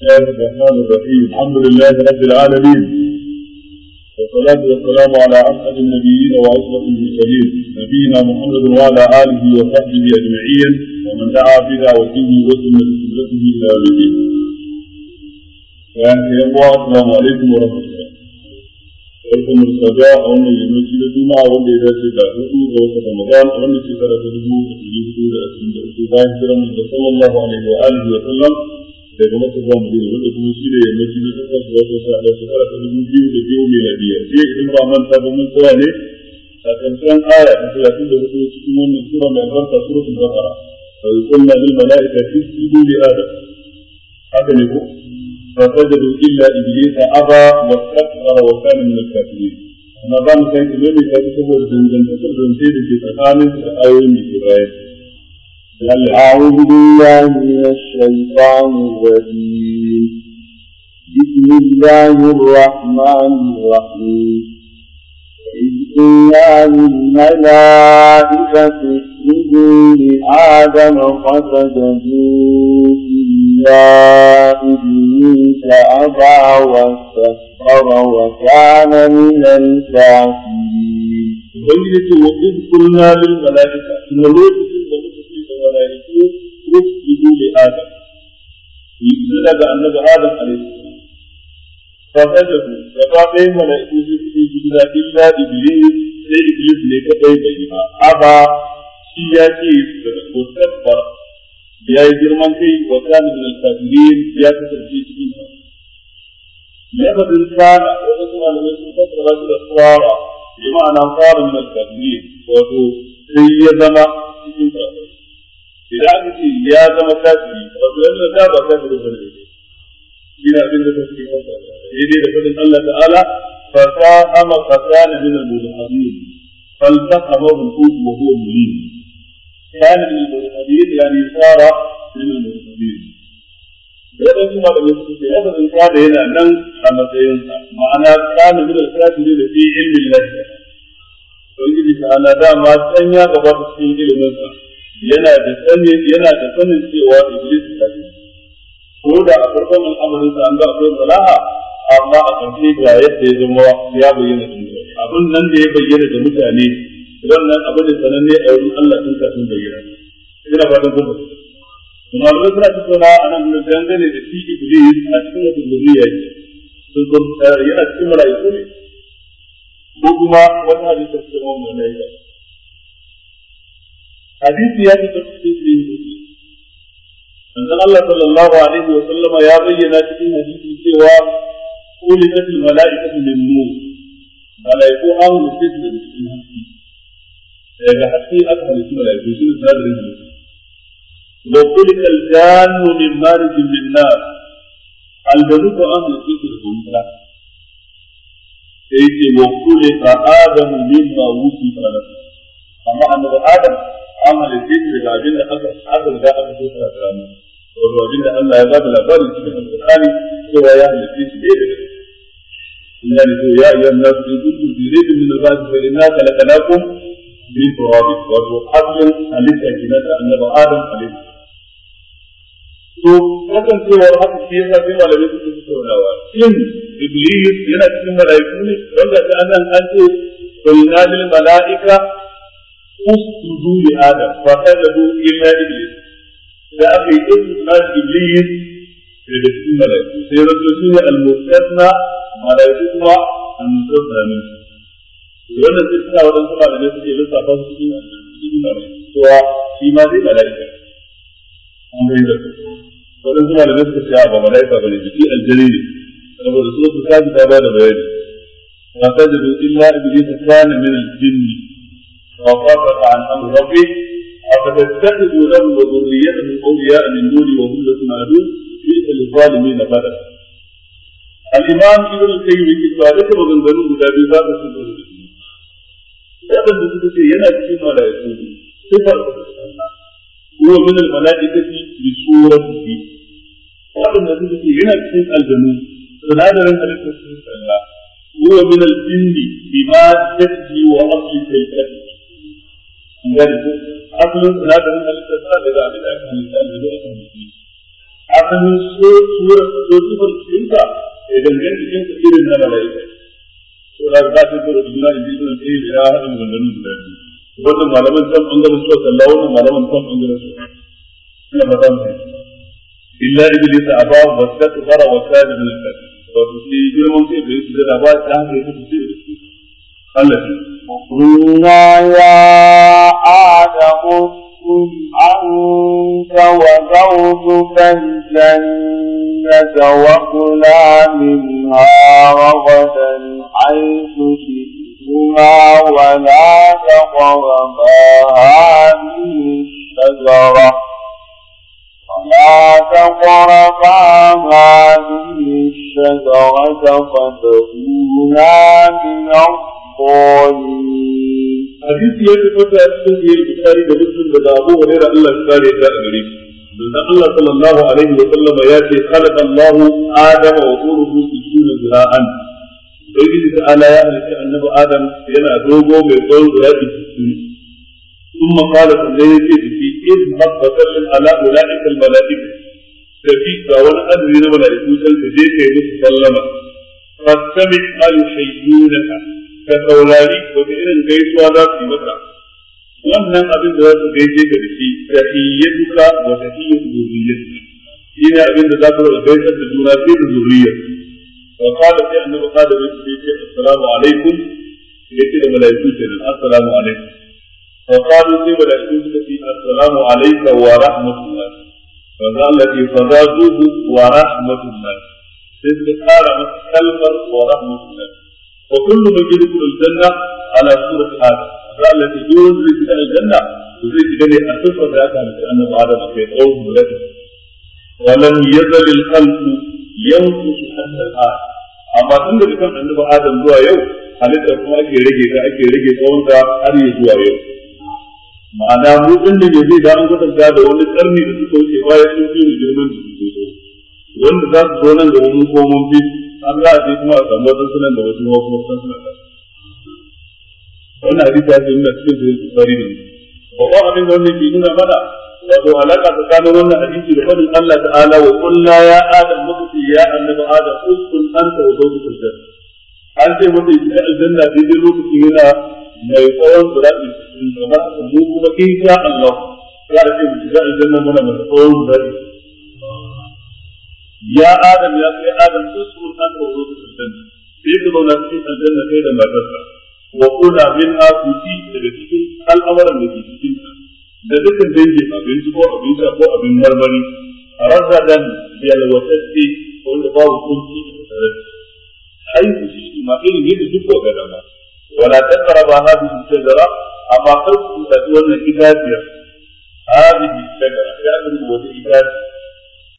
الله الرحمن الرحيم الحمد لله رب العالمين والصلاة والسلام على أسعد النبيين وأشرف المرسلين نبينا محمد وعلى آله وصحبه أجمعين ومن دعا بدعوته وسنة سنته إلى يوم الدين. يعني السلام عليكم ورحمة الله. barkan mu sada a wannan yammaci na juma'a wanda ya dace da hudu ga wata ramadan a wannan shekara ta dubu da ɗari hudu da ashirin da uku bayan hijiran mu da sallallahu alaihi wa alihi wa sallam daga maka zuwa madina wanda kuma shi ne yammaci na takwas ga wata sa da shekara ta dubu biyu da biyu miladiya sai idan ba manta ba mun tsaya ne a karshen aya ta talatin da hudu cikin wannan sura mai albarka suratul baqara fa yuqulna lil mala'ikati isjudu li adam haka ne ko فسجدوا إلا إبليس أبى واستكبر وكان من الكافرين أما بعد كان كمان كان يسوى الزنزان تسجد سيد في تقامل الآيين بكباية أعوذ بالله من الشيطان الرجيم بسم الله الرحمن الرحيم إذ قلنا للملائكة اسجدوا لآدم فسجدوا إلا إبليس أبى واستكبر وكان من الكافرين. وبينت وإذ قلنا للملائكة إن الوقت في الملائكة اسجدوا لآدم. يسجد النبي آدم عليه السلام. فسجدوا فقال الملائكة سجدوا إلا إبليس sai Iblis ne kadai bai yi ba, aba shi ya ce da mustabbar ya yi girman kai wa kana min al-kafirin ya kasance cikin sa. Lafazin kana wasu malamai sun fassara shi da tsara bi ma'ana fara min al-kafirin wato sai ya zama cikin sa. Idan aka ce ya zama kafiri wato yana da ba kafiri ba ne. Shi na abin da take fassara. Daidai da fadin Allah ta'ala فساهم فكان من الملحدين فالتقمه الحوت وهو مليم كان من الملحدين يعني صار من الملحدين Yadda kuma da wasu ce, yadda sun kada yana nan a matsayinsa, ma'ana kana min al-kafiri da fi ilmin lafiya. Don yi ta ana dama san ya gaba da cikin iliminsa, yana da sanin yana da sanin cewa Iblis ta ce. Ko da a farkon al'amarinsa an ga akwai salaha, amma a ƙarshe ga yadda ya zama ya bayyana da mutane abin nan da ya bayyana da mutane wannan abin da sananne a wurin Allah tun kafin bayyana ina fatan kun fahimta kuma da suna tattauna a nan da dangane da shi iblis a cikin wata zuriya ce sun zo yana cikin mala'iku ne ko kuma wata hadisi ta cikin wani mala'ika hadisi ya ce ta cikin iblis manzon Allah sallallahu alaihi wa sallama ya bayyana cikin hadisi cewa خلقت الملائكة من نور ملائكة أو نسيت من الحسي daga haske aka halittu malaiku shi ne sadarin halittu wa kulika aljannu min marijin min nar aljanu ko an halittu su daga wuta sai ce wa kulika adamu mimma wusifa lahu amma annabi adam an halittu shi daga abin da aka aka riga aka so ta ramu wato abin da Allah ya ba da labarin cikin alƙur'ani cewa ya halitta shi ne daga إلا يا أيها الناس إن كنتم في ريب من البعث فإنا خلقناكم من تراب وهو أصل حليت أجنة النبي آدم عليه to kasancewar haka shi yasa sai malamai suke tattaunawa shin iblis yana cikin mala'iku ne wanda ta anan an ce qulna lil mala'ika usjudu li adam fa sajadu illa iblis da aka yi istisna iblis daga cikin mala'iku sai zato shi ne al-mustasna malaiku kuma an tsotsa min wannan sai suna waɗansu malamai suke lissafa su cikin cikin malaiku cewa shi ma zai malaika an bai da waɗansu malamai suka ce ba malaika ba ne jiki aljani ne saboda su su kaji ta bada bayani ma sajadu illa iblis kana min al-jinn wa qafaqa an amr rabbi أفتتخذوا له وذريته أولياء من دوني وهم لكم عدو بئس للظالمين بدلا الإمام ابن القيم يقول هذا كما غنغنوا guda biyu za ka sun da su waɗanda suka ce yana cikin mala'iku sifar huwa min al-mala'ikati bi suratihi waɗanda suka ce yana cikin aljanu sinadarin halittar sun sallah huwa min al-jinni bi ma tajji wa asli kaykati an gane ko asalin sinadarin halittar sa daga abin da aka halitta aljanu a kan mutum asalin so sura so sifar cikinka ya gangan cikinka irin na mala'ika to da za ta tura da juna da juna sai ya haɗa maganganun guda biyu wannan malaman can bangaren suka kalla wannan malaman can bangaren su ina fata mu illa iblis aba wa takbara wa kana min al-kafirin wato sai girman kai bai su da ba ta haka yake su Allah قلنا يا آدم اسكن أنت وزوجك الجنة وكلا منها رغدا حيث شئتما ولا تقربا هذه الشجرة ولا تقربا هذه الشجرة فتكونا من الظالمين hadisi ya tabbata a cikin sahih bukhari da muslim daga abu hurairah Allah ya kare ta a gare shi dan Allah sallallahu alaihi wa sallam ya ce khalaqa Allah Adam wa turuhu sujuna zira'an Ubangiji ta ala ya halitta annabi Adam yana dogo mai tsawon zira'i sittin ثم قال سنجي في إذ مقبة على أولئك الملائكة تبي كون أدري ملائكة تجيك يسلم فاستمع ما يحيونك ka saurari wata irin gaisuwa za su yi maka wannan abin da za su gaishe ka da shi tahiyyatuka wa tahiyyatu zurriyyatika shine abin da za ku gaisar da juna sai da zurriyyar wa qala sai annabi qala wa sai ce assalamu alaikum yace da malaiku kenan assalamu alaikum wa qalu sai malaiku suka ce assalamu alayka wa rahmatullah fa zalla fi fadaduhu wa rahmatullah sai suka kara masa kalmar wa rahmatullah وكل من يدخل الجنة على سورة آدم قال التي يوم في الجنة وزي كده أسفر ذاك أن آدم في قوم ولده ولم يزل الخلق ينقص حتى الآن amma tun da kan annabi Adam zuwa yau halittar kuma ake rage ta ake rage tsawon ta har ya zuwa yau ma'ana mu din da yaje da an kwatanta da wani karni da suka wuce baya sun fi mu girman da suke so wanda za su zo nan da mun ko mun fi an za a je kuma a samu wasu sunan da wasu kuma sun suna da wannan hadisi ya ce nuna cikin sahih bukhari ne babban abin da wannan ke nuna mana wato alaka tsakanin wannan hadisi da fadin Allah ta'ala wa qulna ya adam muka ce ya annabi adam uskun anta wa zawjuka aljanna an ce mata yi aljanna daidai lokacin yana mai tsawon zira'i cikin kamar mu kuma insha Allah za a ce mu shiga aljanna muna mai tsawon zira'i ya adam ya kai adam uskun anta wa zawjuka aljanna sai ka zauna cikin aljanna kai da matarsa wa kula min akuti daga cikin al'amuran da ke cikin ta da dukkan dangin abinci ko abin sha ko abin marmari razadan yalwatacce wanda babu kunci da tsarar haihu shi ma irin yadda duk ko ga dama wala taqraba hadhihi shajara amma kar ku tafi wannan itaciya hadhihi shajara ya aka rubuta wata